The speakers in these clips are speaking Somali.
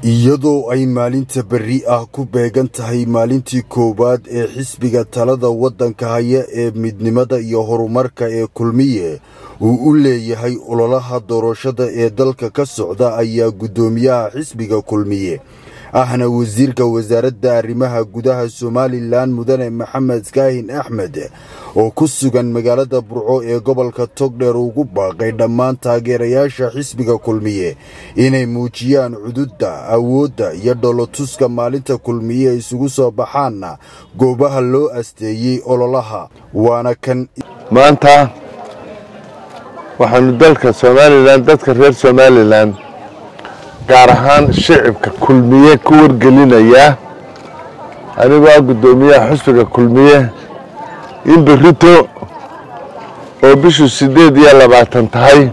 iyadoo ay maalinta berri ah ku beegan tahay maalintii koowaad ee xisbiga talada waddanka haya ee midnimada iyo horumarka ee kulmiye uu u leeyahay ololaha doorashada ee dalka ka socda ayaa guddoomiyaha xisbiga kulmiye ahna wasiirka wasaaradda arrimaha gudaha somalilan mudane maxamed kaahin axmed oo ku sugan magaalada burco ee gobolka togdheer ugu baaqay dhammaan taageerayaasha xisbiga kulmiye inay muujiyaan cududda awoodda iyo dhoolotuska maalinta kulmiye isugu soo baxaanna goobaha loo asteeyey ololaha waana kan maanta waxaanu dalka somalilan dadka reer somalilan gaar ahaan shicibka kulmiye ku wargelinayaa anigoo ah guddoomiyaha xusbiga kulmiye in berrito oo bishu siddeed iyo labaatan tahay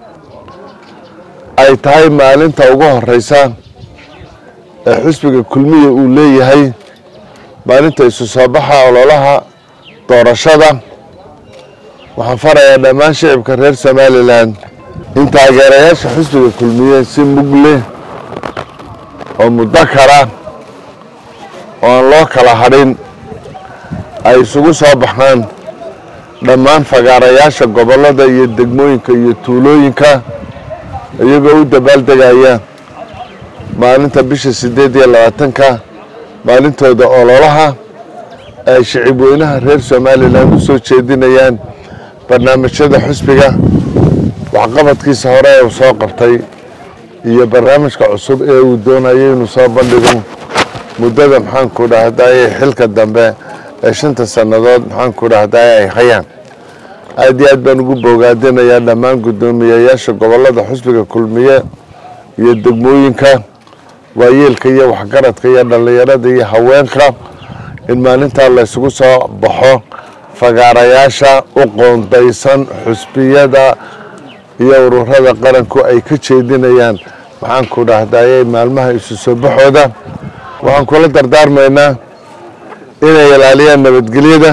ay tahay maalinta ugu horeysa ee xusbiga kulmiye uu leeyahay maalinta isu soo baxa ololaha doorashada waxaan farayaa dhammaan shicibka reer somalilan in taageerayaasha xusbiga kulmiye si mug leh oo muddo kala oo aan loo kala hadhin ay isugu soo baxaan dhammaan fagaarayaasha gobollada iyo degmooyinka iyo tuulooyinka iyagoo u dabaaldegaya maalinta bisha siddeed iyo labaatanka maalintooda ololaha ay shicib weynaha reer somalilan u soo jeedinayaan barnaamijyada xusbiga waxqabadkiisa hore ee uu soo qabtay iyo barnaamijka cusub ee uu doonayay inuu soo bandhigo muddada maxaanku dhahdaye xilka dambe ee shanta sannadood maxaanku dhahdaye ay hayaan aad iyo aad baan ugu boogaadinayaa dhammaan guddoomiyayaasha gobollada xusbiga kulmiye iyo degmooyinka waayeelka iyo waxgaradka iyo dhallinyarada iyo haweenka in maalintaa laysugu soo baxo fagaarayaasha u qoondaysan xusbiyada iyo ururada qaranku ay ka jeedinayaan maxaanku dhahdaye maalmaha isu soo baxooda waxaan kula dardaarmaynaa inay ilaaliyaan nabadgelyada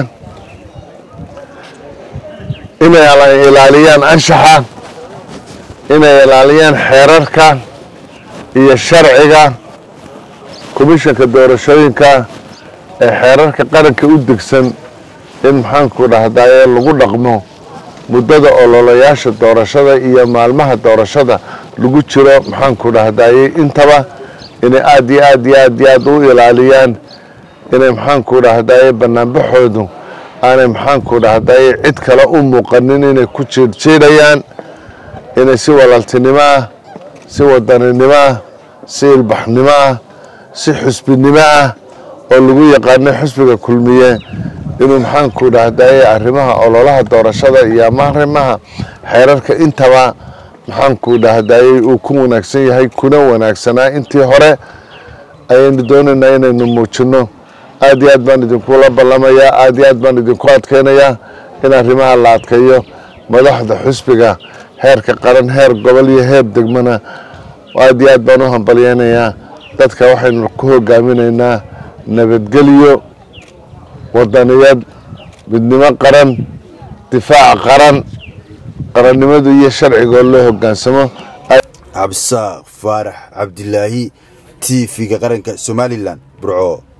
inay ilaaliyaan anshaxa inay ilaaliyaan xeerarka iyo sharciga komishanka doorashooyinka ee xeerarka qaranka u degsan in maxaanku dhahdaye lagu dhaqmo muddada ololayaasha doorashada iyo maalmaha doorashada lagu jiro maxaanku dhahdaye intaba inay aad iyo aad iyo aad iyo aad u ilaaliyaan inay maxaanku dhahdaye banaanbaxoodu aanay maxaanku dhahdaye cid kale u muuqanin inay ku jiirjiidhayaan inay si walaaltinimo ah si wadaninimo ah si ilbaxnimo ah si xusbinimo ah oo lagu yaqaanay xusbiga kulmiye inuu maxaanku dhahdaye arrimaha ololaha doorashada iyo ama arrimaha xeerarka intaba maxaanku dhahdaye uu ku wanaagsan yahay kuna wanaagsanaa intii hore ayaynu doonaynaa inaynu muujinno aad iyo aad baan idinkula ballamayaa aad iyo aad baan idinku adkaynayaa in arrimaha la adkeeyo madaxda xusbiga heerka qaran heer gobol iyo heer degmana aad iyo aad baan u hambalyeynayaa dadka waxaynu ku hogaaminaynaa nabadgelyo wadaniyad midnimo qaran difaac qaran qarannimadu iyo sharcigoo loo hogaansamo cabdisaaq faarax cabdilaahi t v-ga qaranka somalilan burco